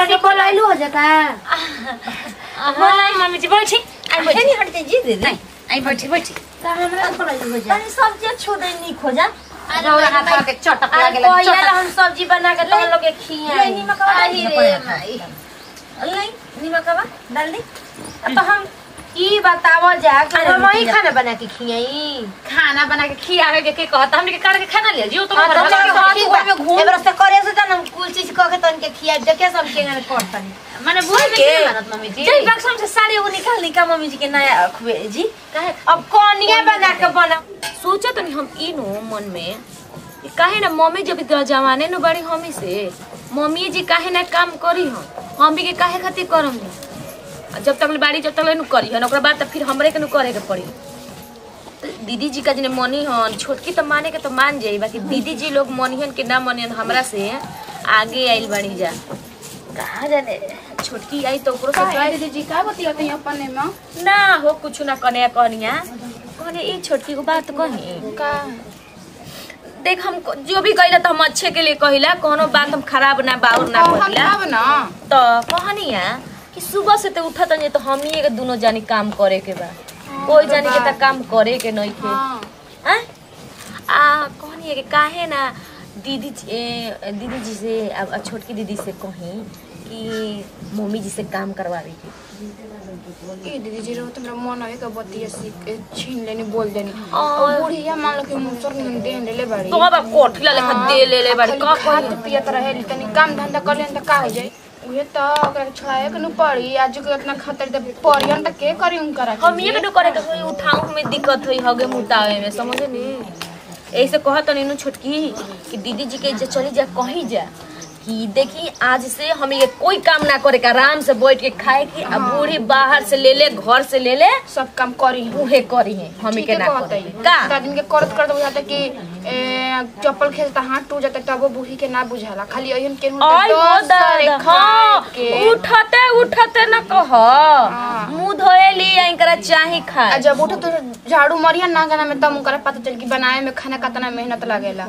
के बोलाइलू हो जका बोलाई मम्मी जी बैठी आई बैठी नहीं हटते जी दीदी नहीं आई बैठी बैठी का हमरा बोलाइलू हो जा तनी सब्जी छोड़े नहीं खोजा रौरा हाथ के चटक अरे लागेला कोई चटक हम सब्जी बना के तुम लोग के खिया ले निमकवा डाल अरे दी रे अपन माई नहीं निमकवा डाल दी तो हम ई बतावो जा कि अरे हम ही रुकिया। खाना बना के खियाई खाना बना के खियावे के के कहता हमने के काट के खाना ले जियो तो हाँ, घर तो वाला चलो, के ठीक घर बा। में घूम एबरा से करे से त हम कुल चीज कह के तन के खिया देखे सब के गने कोट तनी माने बुढ़ में के? के मानत मम्मी जी जय बक्सम से साड़ी वो निकाल निका मम्मी जी के नया खुए जी काहे अब कोनिया बना के बना सोचा तो नहीं हम ई नो मन में कि काहे ना मम्मी जब इतना जवाने न बड़ी हमी से मम्मी जी काहे ना काम करी हम हम भी के काहे खातिर करम नहीं आ जब तक ले बाड़ी जब तक ले नु करी हन ओकरा बाद त फिर हमरे के नु करे के पड़ी तो दीदी जी का जने मनी हन छोटकी तो माने के तो मान जाई बाकी दीदी जी लोग मनिहन के ना मनिहन हमरा से आगे आइल बनी जा कहा जाने छोटकी आई तो ओकरो से कहे दीदी जी का बतियाते हैं अपने में ना हो कुछ ना कने कहनिया कहने ई छोटकी को बात कही का देख हम जो भी कहिला तो हम अच्छे के लिए कहिला कोनो बात हम खराब ना बाउर ना कहत कहिला अब ना तो कहनिया कि सुबह से तो उठत नहीं तो हम ही के दोनों जानी काम करे के बा कोई जानी के तो काम करे के नहीं के हाँ हैं? आ कहनिए कि काहे ना दीदी जी- ए, दीदी जी से अब छोटकी दीदी से कही कि मम्मी जी से काम करवावे के ए दीदी जी रहो तुम्हारा मन है का बतिया सीख के छीन लेनी बोल देनी और- और बुढ़िया मान लो कि मुसर नियन दे ले बड़ी तो अब कोठिला लेखा दे ले ले बाड़ी का खात कही पियत रहे तनी काम धंधा कर लेन त का हो जाई उहे त ओकरा के छोड़ाए के न पड़ी आज के इतना खतर त पड़ियन त के करी उन करा हम ये के करे के कोई उठाऊ में दिक्कत हुई हगे मुतावे में समझे नी ऐसे कहत नीनू छोटकी कि दीदी जी के जे चली जा कहीं जा कि देखी आज से हम ये कोई काम ना करे के आराम से बैठ के खाए की अब बूढ़ी बाहर से ले ले घर से ले ले सब काम करी हम उहे करी है हम के ना करे का दादी के करत करत बुझाता कि ए, चप्पल खेलता हाथ टूट जाता तबो बूढ़ी के ना बुझाला खाली अयन के आई हो दादा हाँ उठते उठते न कह मुंह धोए ली इनकरा चाही आ खाए जब उठो तो झाड़ू मरिया ना गाना में तब उनकरा पता चल कि बनाए में खाना कितना मेहनत लागेला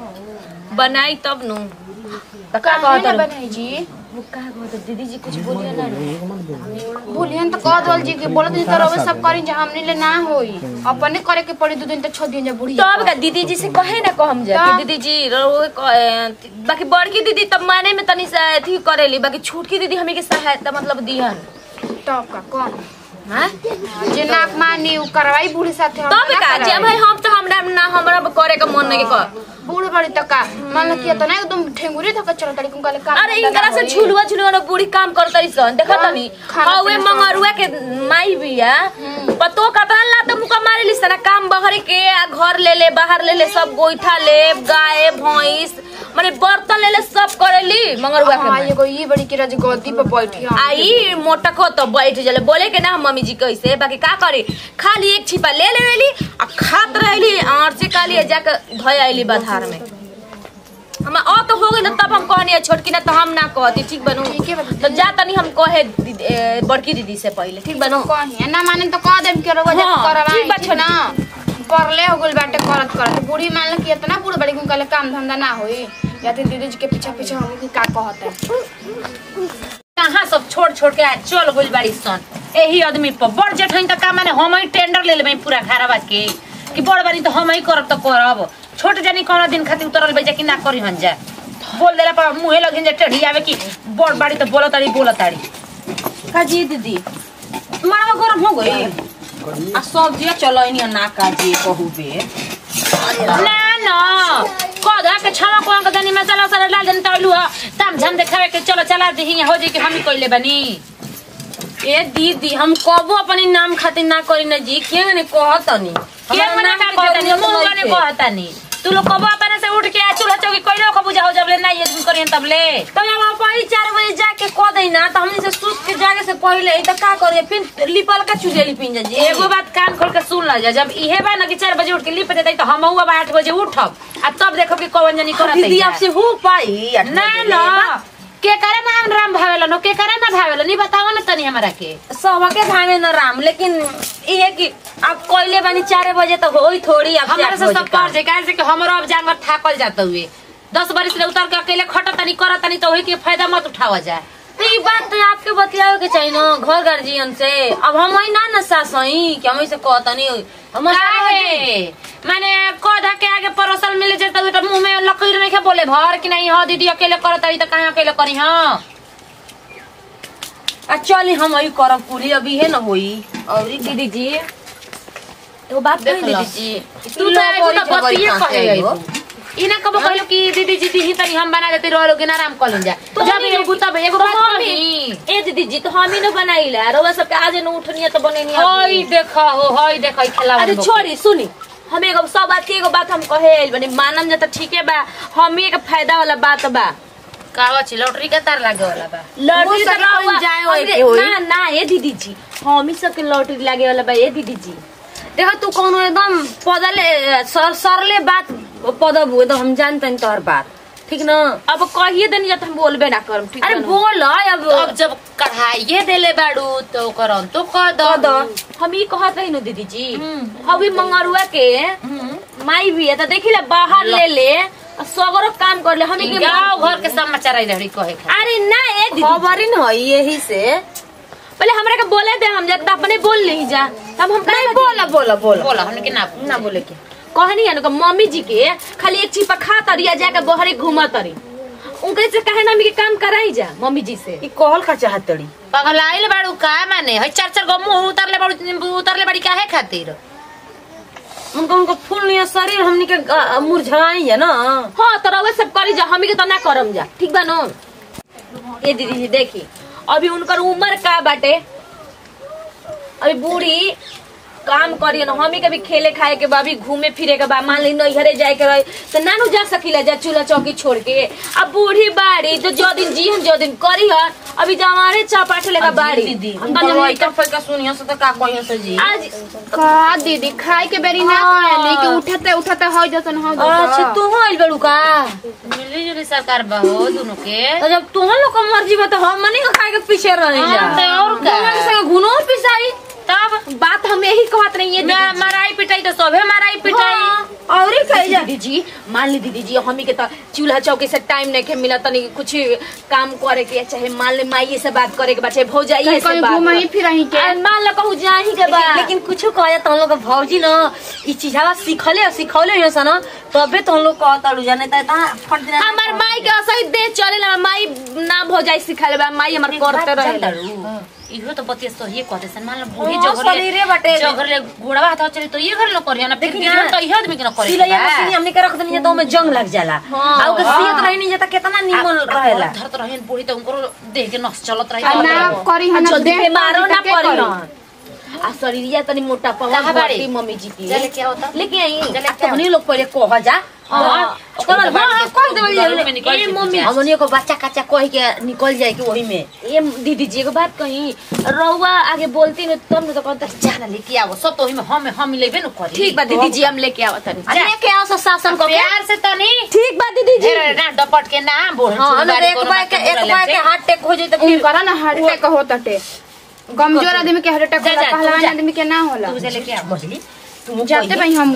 बनाई तब नु तो का काहे कहत ना रहो? बनाई जी वो का कहत दीदी जी कुछ बोलिए ना रे। भूलियन तो कह दल जी के बोलत जी तो रवे सब करी जे हमनी ले ना होई अपने करे के पड़ी दो दिन तो छो दिन जे बुढ़ी तब का दीदी जी से कहे ना कहम जा कि तब? दीदी जी रउए क- बाकी बड़की दीदी तब माने में तनी सा अथी करेली बाकी छोटकी दीदी हमें के सहायता मतलब दिहन तब का कौन हाँ? जे नाक मानी उ करवाई बूढ़ी साथे हम तब ना का जे करवाई। भाई हम तो हमरा ना हमरा करे के मन नहीं कर बूढ़ बड़ी तक का मान लो कि तो ना एकदम ठेंगुरी तक चल तड़ी कुन काले काम अरे इनकरा से झुलुआ झुलुआ ना बूढ़ी काम कर तरी सन देखा तनी खाना हवे पीना सब। मंगरुआ के माई बिया पतो कतना ला तो मुका मारे ली सना काम बहर के आ घर ले ले बाहर ले ले सब गोइठा ले गाय भैंस माने बर्तन ले ले सब करेली मंगरुआ के हां माई। एगो ई बड़ी के राज गद्दी पे बैठी हम आई मोटको तो बैठ जले बोले के ना हम मम्मी जी कैसे बाकी का करे खाली एक छिपा ले लेवेली आ खात रहली और से काली जाके धोय आइली बाधार में हम आ तो हो गई तब हम कहनी छोटकी ना तो हम ना कहती ठीक बनू ठीके बा तो जा तनी हम कहे दीदी- ए, बड़की दीदी से पहले ठीक बनू कहीं ना माने तो कह देम के रोज हाँ, करवाई ठीक बा ठीक ना परले हो गइल बाटे करत करत बूढ़ी मान लो कि इतना बूढ़ बड़ी कुन काले काम धंधा ना होई या तो दीदी जी के पीछे पीछे हम कि का कहत है कहाँ सब छोड़ छोड़ के आज चल गइल बाड़ी सन एही आदमी पर बड़ जेठन त का माने हम ही टेंडर ले लेबै पूरा घरवा के कि बड़ बानी तो हम ही करब त करब छोट जानी कौन दिन खातिर उतरल बे कि ना करी हन जा बोल देला पर मुहे लगिन जे टेढ़ी आवे कि बड़ बाड़ी तो बोलत ताड़ी बोलत ताड़ी काजी दीदी मावा गरम हो गई आ सब्जिया चलैनी ना काजी कहू बे ना ना कदा के छावा कोन के दनी मसाला सारा डाल देन तैलू ताम झाम देखावे के चलो चला दही हो जे कि हम ही कइले बानी ए दीदी हम कबो अपनी नाम खातिर ना करी ना जी के ने कहतनी के मना का कहतनी मुंह गने कहतनी तू लोग कबो अपने से उठ के आ चूल्हा चौकी कइलो को बुझाओ जब ले ना ये तुम करियन तब ले तो हम अपन चार बजे जाके कह दई ना तो हमनी से सूत के जागे से पहले ई तो का करिए फिर लिपल का चुजे लिपिन जा जी एगो बात कान खोल के सुन ला जा जब इहे बा ना कि चार बजे उठ के लिप देते तो हम हुआ बा आठ बजे उठब आ तब देखो कि कौन जनी करत दीदी आपसे हो पाई आठ ना बजे ना ले। के करे ना हम राम भावेला नो के करे ना भावेला नहीं बताओ ना तनी हमरा के सबके भावे न राम लेकिन ये कि आप कोयले बानी चार बजे तो होई थोड़ी आप हमरा से सब कर जे काहे से कि हमरो अब जानवर थाकल जात हुए दस बरिस ले उतर के अकेले खटत तनी करत तनी तो होई के फायदा मत उठावा जाए ई बात तो आपके बतियावे के चाहिए ना घर गार्जियन से अब हम ही ना न सास हई कि हम से कहतनी हम काहे माने कौधा के आगे परोसल मिले जाता तो मुंह में लकीर नहीं के बोले भर कि नहीं हो दीदी अकेले करत आई त काहे अकेले करी हां आ चली हम ही करब पूरी अभी है न होई और दीदी जी एगो बात देख कही ला। दीदी जी तू तो आई तो बड़ी बतिए कहाँ से कहे आई हो? आई इना कब कहलो कि दीदी जी दी तनी हम बना देते रहो लोग आराम कर लें जा तो जब नहीं- एगो तब एगो तो बात हम कही ही- ए दीदी जी तो हम ही न बनाइला रोवा सबके आज न उठनिया तो बनेनी हई देखा हो हई देखा खेला अरे छोड़ी सुनी हम एगो सब बात के एगो बात हम कहे आइल बनी मानम जा त ठीके बा हम ही एक फायदा वाला बात बा कावा छी लॉटरी के तार लागे वाला बा लॉटरी सब तो रहुआ- कोई जाए होए हमरे- के होई। ना ना ए दीदी जी हम ही सबके लॉटरी लागे वाला बा ए दीदी जी देखो तू कोनो एकदम पदले सर सरले बात पदब हुए तो हम जानते तोहर बात ठीक ना अब कहिए देनी जा तो हम बोलबे ना करम ठीक अरे ना? बोल अब तो अब जब कढ़ाइए देले बाड़ू तो ओकर हम तो कह दो कह दो हम ई कहत रही नु दीदी जी अभी मंगरुआ के माई भी है तो देखी ले बाहर ले ले आ सगरो काम कर ले हम के गाँव घर के समाचार आई रही कहे खातिर। अरे ना ए दीदी खबर ही न हई यही से पहले हमरा के बोले दे हम जब अपने बोल नहीं जा तब हम नहीं बोला बोला बोला बोला हमने के ना ना बोले के कहनी है ना मम्मी जी के खाली एक चिपा खा तरी या जाके बहरे घूमा तरी उनके से कहे ना के काम कराई जा मम्मी जी से ई कहल का चाहत तड़ी पगलाइल बाड़ू का माने हई चार चार गो मुंह उतरले बाड़ू उतरले बाड़ी काहे खातिर उनका उनका फूल निया शरीर हमनी के ग- मुरझाई है ना हाँ तो रउआ सब करी जा हमी के तो ना करम जा ठीक बा नो ये दीदी जी देखी अभी उनकर उम्र का बाटे अभी बूढ़ी काम करिए ना हमी के भी खेले खाए के बा अभी घूमे फिरे के बा मान ली नैहरे जाए के रहे तो नानू जा सकीला जा चूल्हा चौकी छोड़ के अब बूढ़ी बाड़ी तो जो दिन जी हम जो दिन करी है अभी जमारे चापाट लेगा बाड़ी दीदी हम तो नहीं- का फैका सुनियो से तो का कहियो से जी आज का दीदी खाए के बेरी ना खाए लेके उठते उठते हो जतन हो अच्छा तू हो आइल बड़ू का मिली जुली सरकार बहो दोनों के तो जब तुम लोग का मर्जी बा तो हम मनी का खाए के पीछे रही जा हाँ, तो और का? तुम संगे घुनो पिसाई तब बात हम यही कहत नहीं है मैं मराई पिटाई तो सबे मराई पिटाई और ही खाई जा दीदी जी मान ली दीदी जी हमी के तो चूल्हा चौकी से टाइम नहीं के मिला तनी कुछ काम करे के चाहे मान ले माई से बात करे के बा चाहे भौजाई से कहीं बात घूमही फिरही के आ, मान लो कहूँ जाही के बा लेकिन कुछ कहे तो हम लोग का भौजी ना ई चीजवा सिखले और सिखौले हो सन तबे तो हम लोग कहता लू जाने ता फट दिन हमार माई के असही दे चले ला माई ना भौजाई सिखाले बा माई हमार करते रहे इहो तो बतिया सही कहते सन मान लो बूढ़ी हाँ, जगह शरीरे बाटे। जगह ले घोड़वा हाथ चली तो ये घर लो करियो ना फिर देखी बिजन ना। तो इहो आदमी के ना करे सिलैया मशीन हमने के रख देनी तो में जंग लग जाला हाँ, आ ओके सियत रही नहीं जाता कितना नीमन रहेला धरत रहन बूढ़ी तो उनको देह के नस चलत रही आ ना करी हम जल्दी देह बीमारो ना के पड़ी करी। आ शरीरिया तनी मोटा पवा कहाँ बाड़ी? घटी मम्मी जी की चले क्या होता लेके आई चले आ क्या तहनी लोग पहले कह जा हाँ, ओकर छोटा हाँ बात कह के देवल घरों में निकल ए के मम्मी जा। हमनी को बच्चा कच्चा कह के निकल जाए कि वही में ये दीदी जी एगो बात कही रउआ आगे बोलती न तब न तो कहता जाना लेके आओ सब तो हिमे हम हम लेबे न करी ठीक बा दीदी जी हम लेके आवत तनी अरे के आओ शासन को के प्यार से तनी ठीक बा दीदी जी ढेर ना डपट के ना बोल हां हम एक बार के एक बार के हार्ट अटैक हो जाए तो फिर करा ना हार्ट अटैक होता टे कमजोर आदमी के हार्ट अटैक जा, होला जा, तू पहलवान जा। आदमी के ना होला तू जे लेके आओ मछली तुम जाते भाई हम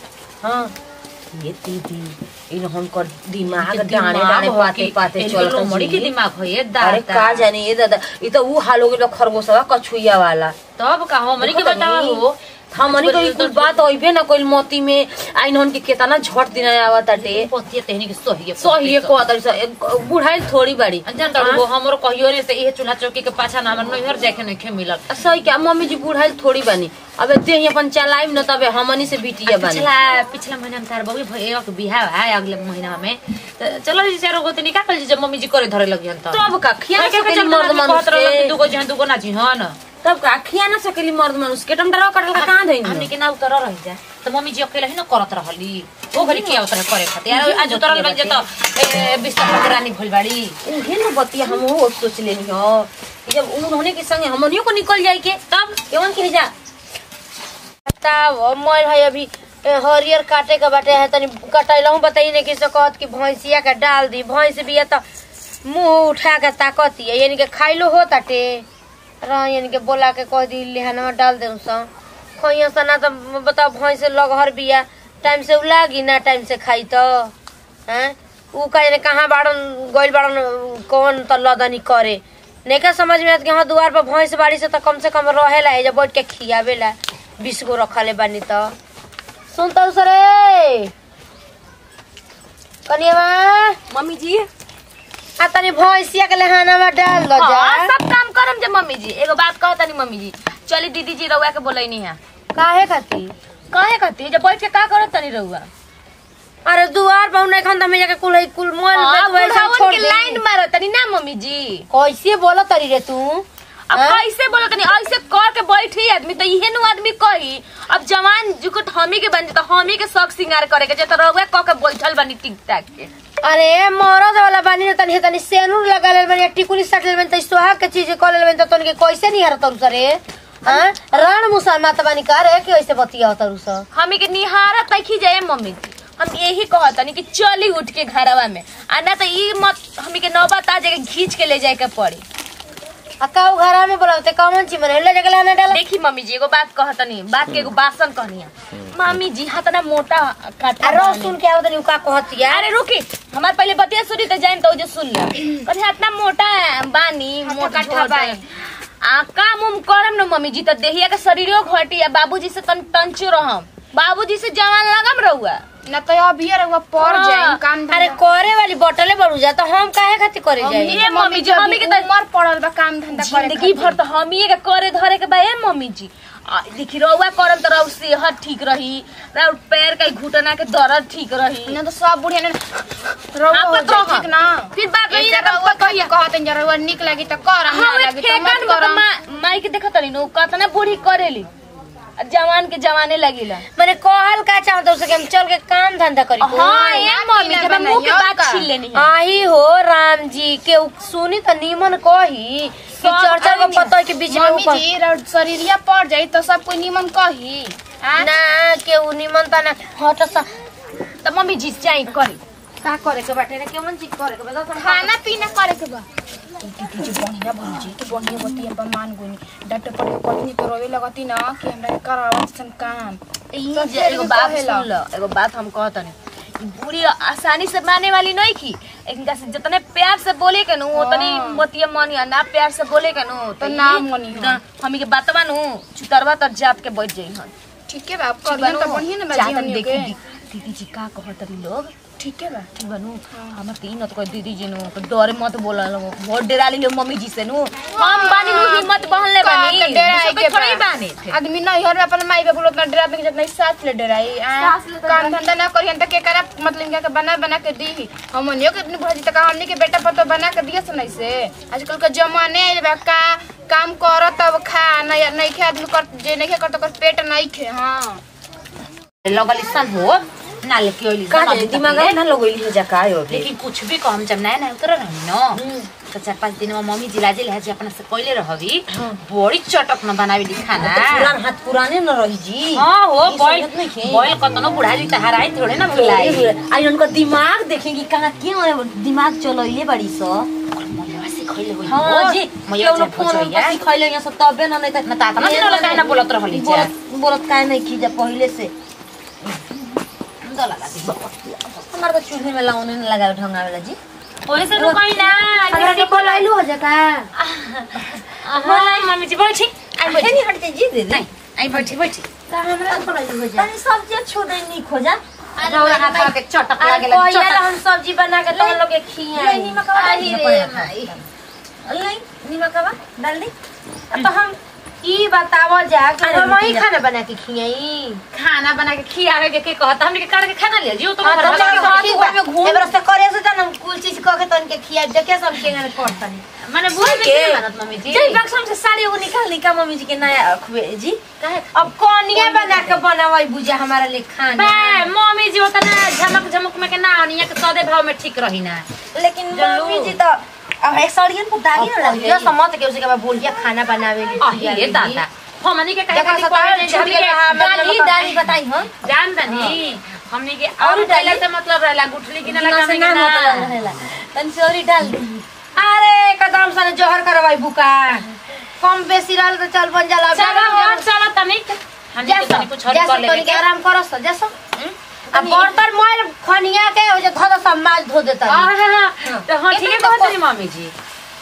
हां ये दीदी इन हम कर दिमाग के डाने दिमाग डाने हो पाते कि पाते इनको चल लोमड़ी के दिमाग हो ये दादा अरे का जाने ये दादा ये तो वो हाल हो गया खरगोशवा कछुइया वाला तब का हमनी के देखो बतावा तनी। हो हमनी को ई कुल बात होइबे ना कोई मोती में आइन हन के केतना झट दिन आवत ताटे पतिया तेहनी के सही है सही है को तरी बुढ़ाई थोड़ी बड़ी जान तड़ू वो हमरो कहियो रे से इहे चूल्हा चौकी के पाछा ना हमर नैहर जाके नहीं खे मिलल आ, सही क्या मम्मी जी बुढ़ाई थोड़ी बनी अबे देह अपन चलाइम न तबे हमनी से बिटिया बनी पिछला पिछला महीना में तार बबी भैया के बियाह है अगले महीना में तो चलो जी चारो गोते निकाल जी जब मम्मी जी करे धरे लगी हन तो तब का खिया के सकेली चल मर्द मानुष के दुगो जहां दुगो ना जी हन तब का खिया ना सकेली मर्द मानुष के टमटरा कटल का कहां धइन हमनी के ना उतर रह जा तो मम्मी जी अकेले ही ना करत रहली ओ घरी के उतर करे खातिर यार आज उतरल बन जत ए बिस्तर पर रानी भइल बाड़ी उहे न बतिया हम वो सोच लेनी हो कि जब उन्होंने के संगे हमनियो को निकल जाए के तब केवन के जा बताओ मोर है अभी ए, हरियर काटे के बाटे है तनी कटैलहू बताई नहीं किसे कहत कि भैंसिया के डाल दी भैंस भी है तो मुंह उठा के ताकती है यानी के खाइलो हो ताटे रह यानी के बोला के कह दी लेहनवा डाल दे सा खोइया से ना तो बताओ भैंस लगहर बिया टाइम से उ लागी ना टाइम से खाई तो हैं उ का जाने कहाँ बाड़न गइल बाड़न कौन त लदनी करे नेका समझ में आत कि हाँ दुआर पर भैंस बाड़ी से तो कम से कम रहेला एजा बैठ के खियावेला बीस गो रखले बानी तो सुन तो सरे कनिया मम्मी जी आ तनी भैंसिया के लहाना में डाल दो जा हाँ, सब काम करम जे मम्मी जी एगो बात कहो तनी मम्मी जी चली दीदी जी रउआ के बोलैनी है काहे खाती काहे कहती जब बैठ के का करत तनी रउआ अरे दुआर पर नहीं खन हमें जाके कुल कुल मोल हाँ, में बुढ़ावन छोड़ के दे लाइन मारो तनी ना मम्मी जी कैसे बोला तरी रे तू अब हाँ? कैसे बोलो तनी ऐसे कर के बैठी आदमी तो इहे नु आदमी कही अब जवान जुकुट हमी के बन तो हमी के शौक सिंगार करे के जे तो रउआ क के बैठल बनी टिक टाक के अरे मरद वाला बानी न तनी तनी सेनुर लगा लेल बानी टिकुली सट लेल बानी त सुहाग के चीज कर लेल बानी त तनी के कैसे नहीं हरत रुस रे हां रण मुसलमान त बानी का रे कि ऐसे बतिया होत रुस हमी के निहारा तखी जाए मम्मी जी हम यही कहत तनी कि चली उठ के घरवा में आ ना तो ई मत हमी के नौबत आ जाके घींच के ले जाए के पड़ी आ काऊ घरा में बोलते कौन चीज मन ले जगला ना डाला देखी मम्मी जी एगो बात कहतनी बात के एगो बासन कहनी मम्मी जी हाथना मोटा काटा अरे बानी। सुन के आओ तनी का कहतिया अरे रुकी हमार पहले बतिया सुनी तो जाइन तो जो सुन ले कहे इतना मोटा बानी मोटा कट्ठा बानी। आ काम उम करम न मम्मी जी तो देहिया के शरीरो घटी आ बाबूजी से तन टंचो रहम बाबूजी से जवान लगम रहुआ न तो अभी रहुआ पड़ हाँ। जाए काम अरे करे वाली बोतले बढ़ू जा तो हम काहे खातिर करे जाई ये मम्मी जी हमी के तो उमर पड़ल बा काम धंधा करे जिंदगी भर तो हमी के करे धरे के बा ए मम्मी जी आ, देखी रहुआ करम तो रहु सेहत ठीक रही रहु पैर के घुटना के दर्द ठीक रही न तो सब बुढ़िया ने रहुआ हाँ, हो पत्र जाए, हो। ठीक ना फिर बात रही ऐसे ना रहुआ कहिए कहते हैं रहुआ निक लगी तो कर हम ना हमें लगी तो फेकन मत में तो करम मा- माई के देखत रही नु कतना बूढ़ी करेली आ जवान के जवाने लगिला मैंने कहल का चाहत उसे कि हम चल के काम धंधा करी हाँ ये मम्मी ना जब हम मुंह के बनाइयो बात का। छीन लेनी है आही हो राम जी के उ सुनी त नीमन कही कि सब चर्चा को आदमी- पता है कि बीच में मम्मी ऊपर जी रह- शरीरिया पड़ जाई तो सब कोई निमन कही हाँ? ना के उ नीमन त ना हट सा तो मम्मी जी चाहे करी का करे के बाटे रे केमन चीज करे के बता तुम खाना पीना करे के बा दीदी जी बढ़िया बन जी तो बढ़िया बती हम मान गोनी डॉक्टर पर कतनी तो रोवे लगती ना कि हमरा करावा सन काम ई तो जे फिर एगो भी बात कहेला। सुन लो एगो बात हम कहतनी बूढ़ी आसानी से माने वाली नहीं की इनका से जितने प्यार से बोले के नु उतनी हाँ। मोतिया मनी ना प्यार से बोले के नु तो ना मनी हो। हमी के बातवा नु चुतरवा तर जात के बैठ जाई हन ठीक है बा आप करियन तो बढ़िया ना बाजी चाहतन हमनी देखी के दी- दीदी जी का कहत रही लोग ठीक है बा ठीक बनू हमर तीन तो दीदी जी नु तो डरे मत बोला लो बहुत डरा ली मम्मी जी से नु हम बानी नु हिम्मत बहले का बानी के डराई दूसरे के पे थोड़ी बा। बानी थे आदमी नहीं हर में अपन माई बाप उतना डरा के जितना सास ले डराई आ, सास ले तो काम डराई। धंधा ना करियन त के करा मतलब इनका के बना बना के दी हमनियो के इतनी भजी तक हमनी के बेटा पर तो बना के दिया सुनाई से आजकल के जमाने आइल बा का काम कर तब खा नहीं नहीं खे आदमी कर जे नहीं खे कर तो कर पेट नहीं खे हां लगल सन हो ना लेके ओइली का जाने दिमाग में ना लगोइली हो जा का हो लेकिन कुछ भी कम जब नया नया उतर रही न तो चार पाँच दिन में मम्मी जिला जिला है अपना से कोइले रहबी बड़ी चटक न बनावी खाना पुरान हाथ पुराने न रही जी हाँ हो ई बॉयल समझत नइखे। बॉयल कतनो बुढ़ा जी तहराई थोड़े ना मिलाई आई उनका दिमाग देखेंगी कहाँ क्यों दिमाग चलैले बड़ी सो मम्मी सिखैले होई हाँ जी मैया केवल चाहे फोन भोजैया पर सिखैले यहाँ सब तबे न नहीं न ता तना दिन वाला काहे ना बोलत रहली जा बोलत बोलत काहे नहीं की जा पहले से दला लागी हमार तो चूल्हे में लाउने न लगावे ढंगा वाला जी ओए से तो कहीं ना हमरा के बोलाइलू हो जा का बोलाई मम्मी जी बैठी आई है बैठी नहीं हटते जी दीदी नहीं आई बैठी बैठी का हमरा के बोलाइलू हो जा तनी सब्जी छोड़े नहीं खोजा रौला हाथ के चटक अरे लागेला कोई चटक हम सब्जी बना के तुम लोग के खियाई नहीं मकवा अरे रे माई नहीं निमकवा डाल दी तो हम ई बतावो जा कि अरे हम ही रुकिया। खाना बना के खियाई खाना बना के खियावे के के कहता हमने के काट के खाना ले जियो तो हाँ, घर तो वाला चलो, के ठीक बात बा। एबर से करे से त हम कुल चीज कह के तन के खिया देखे सब के गने करतनी माने बुझ के मानत मम्मी जी जय बक्सम से साड़ी वो निकाल निका मम्मी जी के नया खुए जी काहे अब कोनिया बना के बनावई बुझा हमारा ले खाना बे मम्मी जी होता ना झमक झमक में के ना आनिया के सदे भाव में ठीक रही ना लेकिन जल्लू। मम्मी जी तो अब एक साड़ियन को दागी न लग ये समझ के उसके बाद बोलिया खाना बनावे ले अही दादा हमनी के कहे देखा खाली सतावे करे छूट हमनी गया, हाँ, के मतलब दादी दादी बताई हम जान तनी हमनी के और और डाली? पहले से मतलब रहला गुठली की ना लगा से हमनी नाम के होता ना रहेला तन सॉरी डाल दी अरे कदम सने जहर करवाई बुका कम बेसी रहल तो चल बन जाला चलो हो चलो तनी हमनी के तनी कुछ और कर तनी लेबे के आराम करो स जैसो अब बर्तन मोल खनिया के हो जे धो दो समाज धो देता हां हां तो हां ठीक है कहत रही मम्मी जी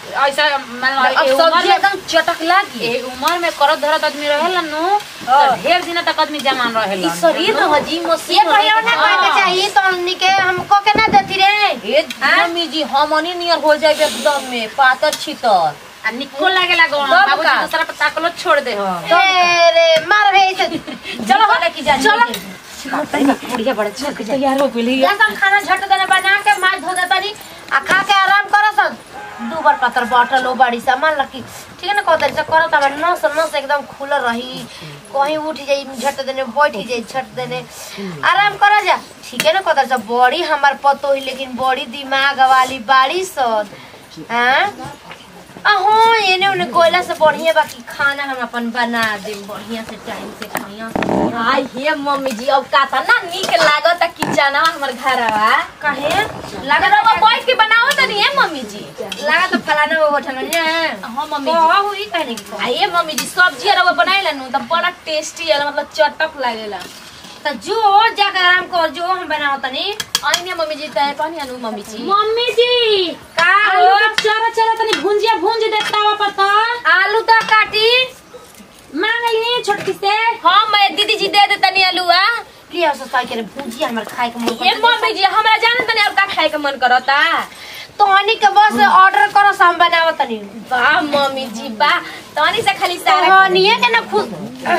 ऐसा मतलब अब ए उम्र सब्जी में एकदम चटक लागी ए उम्र में करत धरत आदमी रहेला नु तो ढेर दिन तक आदमी जमान रहेला ई शरीर न हजी ये मशीन कहियो ना कहे के चाहिए तो हमनी के हमको के ना देती रे ए मम्मी जी हमनी नियर हो जाए एकदम में पातर छितर आ निको लागेला गौन तब बाबूजी का? दूसरा पर ताकलो छोड़ दे हो ए रे मार भे इसे चलो वाला की जानी चलो बुढ़िया बड़ा चल तैयार हो गेली या सब खाना झट देने बना के मार धो देता नी आ खा के आराम करो सब दू बार पत्थर बाटल हो बड़ी सामान लकी ठीक है ना कहते से करो तब नस नस एकदम खुल रही कहीं उठ जाई झट देने बैठ जाई झट देने आराम करो जा ठीक है ना कहते से बड़ी हमार पतो ही लेकिन बड़ी दिमाग वाली बाड़ी सब हाँ अहो एने ओने कोयला से बढ़िया बाकी खाना हम अपन बना देम बढ़िया से टाइम से खाइया आई हे मम्मी जी अब का था ना नीक लागत किचनवा हमर घरवा काहे लागत रवा बैठ के बनाओ तनी है मम्मी जी लगा तो फलाना वो बैठल ने हां मम्मी जी कहा हुई कहने की कहा। आइए मम्मी जी सब्जी रवा बनाइला नु त बड़ा टेस्टी है मतलब चटक लागेला तो जो जाकर आराम कर जो हम बनाओ तनी आइने मम्मी जी तय पानी अनु मम्मी जी मम्मी जी का आलू हो के चरा चरा तनी भुंजिया भुंज देता वा पता आलू तो काटी मांग ली छोटकी से हां मैं दीदी जी दे दे तनी आलूआ लिया सो साई करे भुजी हमर खाए के मन ये मम्मी जी हमरा जान तनी अब का खाए के मन करता तो हनी के बस ऑर्डर करो से हम बनाओ तनी वाह मम्मी जी वाह तनी से खाली तो सारा हनिए के ना खुश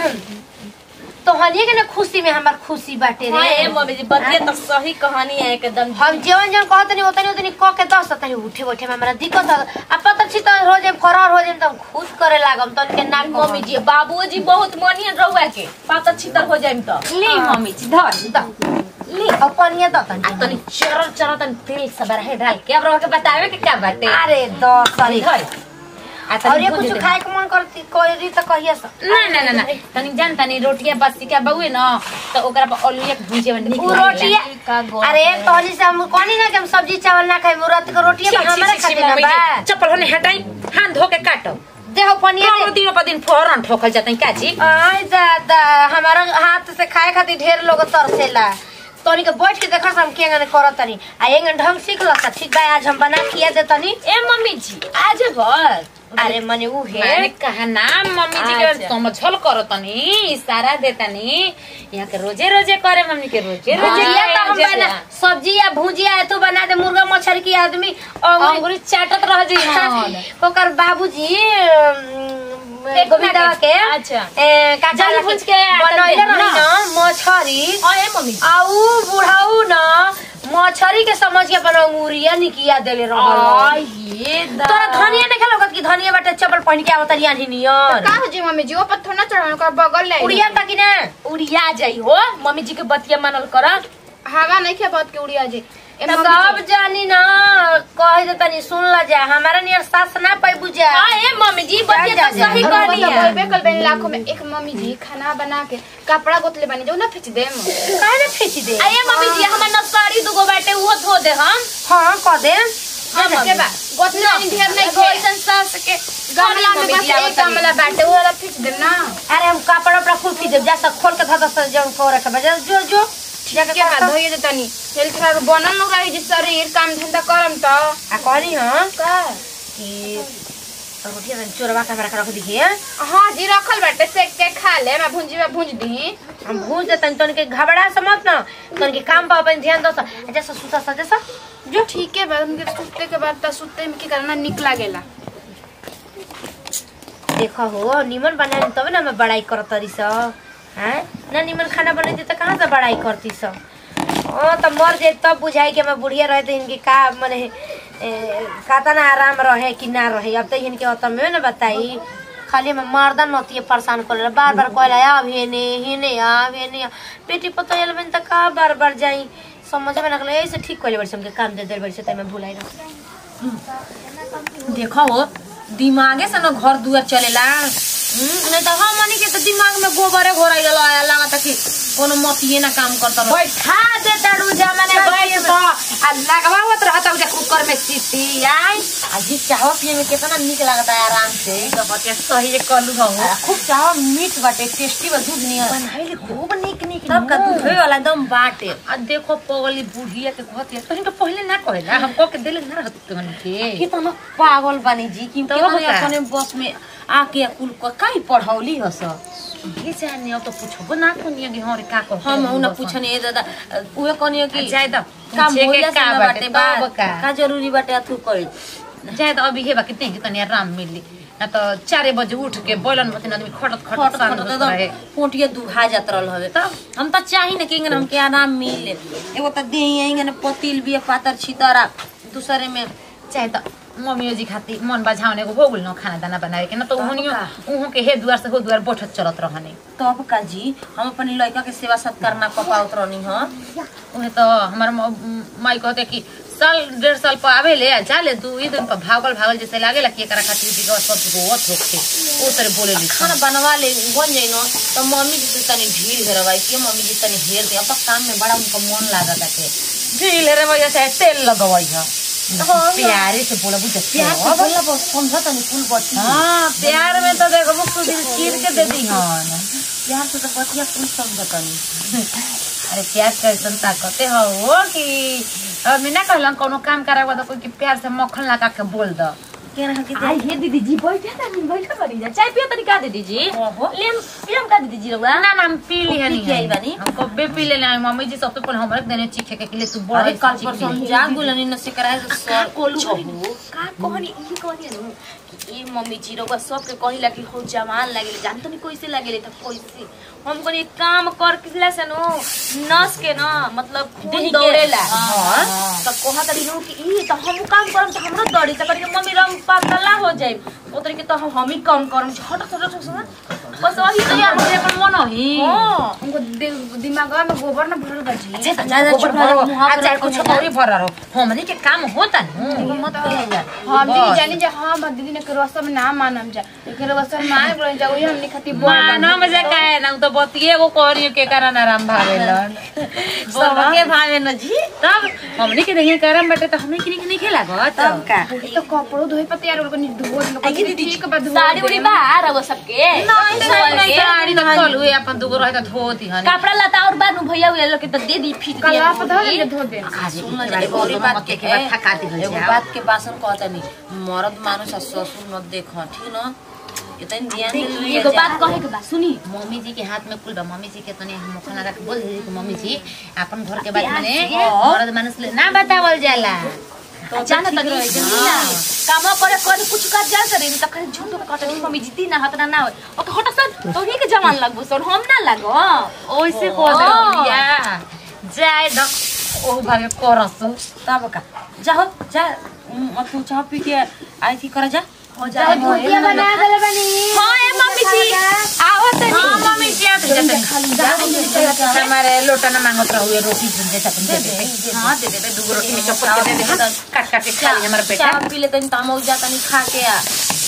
तो हनिए के ना खुशी में हमार खुशी बाटे हां रे ए मम्मी जी बतिया तो सही कहानी है एकदम हम जीवन जन कहत नहीं उतनी उतनी क के दस तनी उठे बैठे में हमरा दिक्कत है अब पता छी तो हो जाए फरार हो जाए तो हम खुद करे लागम तन के ना मम्मी जी बाबूजी बहुत मनियन रहुआ के पाता छितर हो जाइम त ली मम्मी जी धर ली अब पनिया द तनी आ तनी चरल चरल तनी तेल सब रहे डाल के अब रवा के बतावे के क्या बाटे अरे दस सारी धर आ और तनी ये भुंज कुछ दे। खाए के मन करती कोई तो कहिए सा ना ना ना ना तनी जान तनी रोटिया बसी के बउए न तो ओकरा पर आलूया के भुजिया में निक उ लागेला। रोटिया अरे तोहनी से हम कहनी ना कि हम सब्जी चावल ना खाई मुरत के रोटिया छी, में छी, हमारे छी, छी, खातिर ना मम्मी बा जी, चप्पल होने हटाई हाथ धो के काटो देहो पनिया कौनो दे दिनों पर दिन फोरन ठोकल जाता का जी आई दादा हमारा हाथ से खाए खातिर ढेर लोग तरसेला तोनी के बैठ के देखा हम के अंगन करत तनी आ एंगन ढंग सीख ल ठीक बा आज हम बना खिया दे तनी ए मम्मी जी आज भर अरे मने उ मैंने है कहा ना मम्मी जी के अच्छा। समझल करो तनी इशारा दे तनी यहाँ के रोजे रोजे करे मम्मी के रोजे रोजे भुजिया तो हम करे, बना रोजे सब्जी या भुजिया है तो बना दे मुर्गा मछली की आदमी अंगुरी अंगुरी चाटत रह जी हन। ओकर बाबूजी पेट गोविंदा काटे। के अच्छा। ए, काचा जाली रखी- भूज के आटा बनैले दे, रही ना? न मछरी हां ए मम्मी जी आ उ बुढ़ाऊ न मछरी के समझ के अपन अंगुरिया निकिया देले रहल आई ये तोरा धनिया नहीं खेलोगत कि धनिया बाटे चप्पल पहन के आवत रिया नियर का हो जी मम्मी जी वो पर थोड़ा चढ़ाने का बगल ले उड़िया तक ना उड़िया जाई हो मम्मी जी के बतिया मानल कर हवा नहीं खे बहुत के उड़िया जी ए तब मम्मी जी, जानी ना कह दे तनी सुन ल जा हमारा नियर सास ना पाई बुझा हां ए मम्मी जी बतिया जा, तो जा, सही जा। हम कहनी तो है बोलबे कल बनी लाखों में एक मम्मी जी खाना बना के कपड़ा गोतले बनी जो ना फेंच दे काहे ना फेंच दे आये मम्मी जी हमर नसारी दुगो बाटे उहो धो दे हम हां कह दे हम के बा गोतले बनी ढेर नहीं एगो खे ऐसन सास के गमला में मम्मी बस जी एक आवत गमला बाटे वो वाला फेंच दे ना अरे हम कपड़ा उपड़ा कुल खींच देब जा सब खोल के धर दस जन को रखे बजा जो जो जाके के कर बाद धोइए दे तनी हेल्थ खराब बनल न रही जी शरीर काम धंधा करम त आ कहनी हां का कि रोटिया में चोरवा के हमरा के रख दिए हाँ जी रखल बाटे सेक के खा ले मैं भुंजी में भुंज दी हम भूल देतन तन के घबरा समझ ना तन के काम पर अपन ध्यान दस जैसा सुता सा जैसा जो ठीक है बाद उनके सुतते के बाद त सुतते में की करना निक लागेला देखो हो निमन बनाए तब ना मैं बड़ाई करत तरी स हैं ना निमन खाना बनैती त कहाँ से बड़ाई करती स ओ त मर जाए तब बुझाई कि मैं बुढ़िया रहे तो इनके का मने खाता ना आराम रहे कि ना रहे अब तो इनके अतम में ना बताई खाली मैं मर्दन नतिए परेशान कर बार बार कहला आब हेने हेने आब हेने आ। बेटी पतो एल बन त का बार बार जाई समझ में लगले ऐसे ठीक कहले बड़ी हमके काम दे दे बड़ी से तय मैं भुलाई रह देखो हो दिमागे से न घर दुआर चलेला हम्म, नहीं तो हमनी के तो दिमाग में गोबरे घोराई रहल है लागत कि कोनो मतिए ना काम करता रह बैठा दे तारू जमाने बैठ तो आ लगवावत रहता उजे कुकर में सीटी आई आज चाहो पिए में कितना निक लगता है आराम से तो बतिया सही जे कलू हो खूब चाह मीठ बाटे टेस्टी बा दूध नियर बनाइले खूब निक निक तब का दुधे वाला एकदम बाटे आ देखो पगली बुढ़िया के कहती है तोहनी के पहले ना कहेला हम कह के देले ना रहत तोहनी के कितना पागल बानी जी कि तब केतना का? अपने बस में आके कुल क काई पढ़ौली हस ये जाने अब तो पूछबो ना कोनी कि हरे का कह हम उन पूछने ए दादा उहे कहनी कि जाए द काम पूछे के होइला से का ना बाटे बाटे तब का का जरूरी बाटे अथु कइल जाए तो अभी हेबा कितने कि तनी आराम मिली ना तो चारे बजे उठ के बोलन मतिन आदमी खटत खट खटत सान खट होत रहे एकदम पोटिया दुहा जात रहल हवे तब हम त चाही न कि इंगन हमके आराम मिले एगो त देही इंगन पतिल बिया पातर छितरा दूसरे में चाहे तो मम्मी जी खाती मन बझाउने को हो गेल न खाना दाना बनाए के न तो उहनियो उहु के हे दुआर से हो दुआर बैठत चलत रहने तब का जी हम अपन लड़का के सेवा सत्कार ना क पावत रहनी ह उहे तो हमार म- माई कहते कि साल डेढ़ साल पर आवे ले आ जा ले दू ई दिन पर भागल भागल जैसे लागे ला कि एकरा खातिर दिगवा सब रोवत होखे ओ तरह बोले ली खाना बनवा ले बन जाई न तो मम्मी जी से तनी ढील हेरवाई के मम्मी जी तनी हेर दे अब काम में बड़ा उनका मन लागत के ढील रे भैया से तेल लगवई ह प्यारे से बोला बुझ प्यार से बोला बस समझ तनी फूल बत्ती हां प्यार में तो देखो मुख दिल चीर के दे दी हन प्यार से तो बतिया फूल समझ तनी अरे प्यार कैसन ताकते हो वो कि आदमी ना कहलन कोनो काम करे तो कोई के प्यार से मक्खन लगा के बोल द के रहा कि आई हे दीदी जी बैठे तनी बैठे करी जा चाय पियो तनी का दीदी जी ओहो। लेम पियम का दीदी जी रउआ ना ना हम पी ली है पी के आई बानी? हम कबे पी ले ना मम्मी जी सबसे पहले हमरे देने चीखे के लिए तू बड़ अरे कल चीख पर ली। समझा गुलनी न से कराए तो सर कोलू छहु का कहनी ई कहनी नु कि ए मम्मी जी रउआ सबके कहिला कि हो जवान लागेले जान तनी कैसे लागेले त कैसे हम कनी काम कर किला से नु नस के न मतलब खून देही के- दौड़ेला हाँ। त कोहा तरी नु कि ई त हम काम करम त हमरो दौड़ी त कनी मम्मी रम पतला हो जाई ओ तरी के त हम हम ही काम करम हट हट हट हट बस वही तो यार मुझे अपन मन ही हां उनको दि- दिमागवा में गोबर न भरल बा जी अच्छा ज्यादा गोबर चुप भरो रहो, मुँह आ पर चाहे रखो कुछ ना। और भर रहो हमनी के काम होता नु मत कहिया हम भी जानी जे हम दीदी ने करवा सब ना मानम जा लेकिन रवा सब मान गलो जा वही हमनी खातिर बोल मानो मजे काहे ना उ तो बतिए को कहरियो के कारण आराम भावेलन सबके भावे न जी तब हमनी के नहीं करम बटे तो हमनी के नहीं खेला गत तब का तो कपड़ो धोई पते यार उनको नहीं धो लोग आई दीदी, ठीक बा धो साड़ी उड़ी बा रउआ सबके नहीं नहीं साड़ी तो चल हुए अपन दुगो रहे तो धोती हनी कपड़ा लता और बानू भैया उया लोग के त दे दी फिट कलवा पर धो दे धो दे काजे सुन के जा, बारे एगो और बोल बात मत के के बाद थका दी एगो जाओ बात के बासन कहता नहीं मर्द मानुष आ ससुर न देख ठीक न इतन ध्यान दे लुई एगो बात कहे के बा सुनी मम्मी जी के हाथ में कुल बा मम्मी जी के तने हम मुख लगा के बोल दीदी कि मम्मी जी अपन घर के बात प्यार मने से। मर्द मानुष ले ना बतावल जाला तो जाना ठीक तनी रही, जल्दी हाँ। ना काम करे करे कुछ कर जा करे त कहे झूठ कटे मम्मी जीती ना हतना ना होय ओके हट सन तो ही के जवान लगबो सर हम ना लगो ओइसे को दे बिया जाय द ओ भागे करस तब का जाओ जा उम, तू चाह पी के आई थी कर जा हो जा भुजिया बना देले बनी हां ए मम्मी जी आओ तनी हां मम्मी जी आते जाते हमारे लोटा ना मांगत रहुए रोटी झुंझे तक दे दे हां दे दे दुगो रोटी में चप्पल के दे दे हाँ, काट काट के खा ले हमारा बेटा चाह पी ले तनी तामो जा तनी खा के आ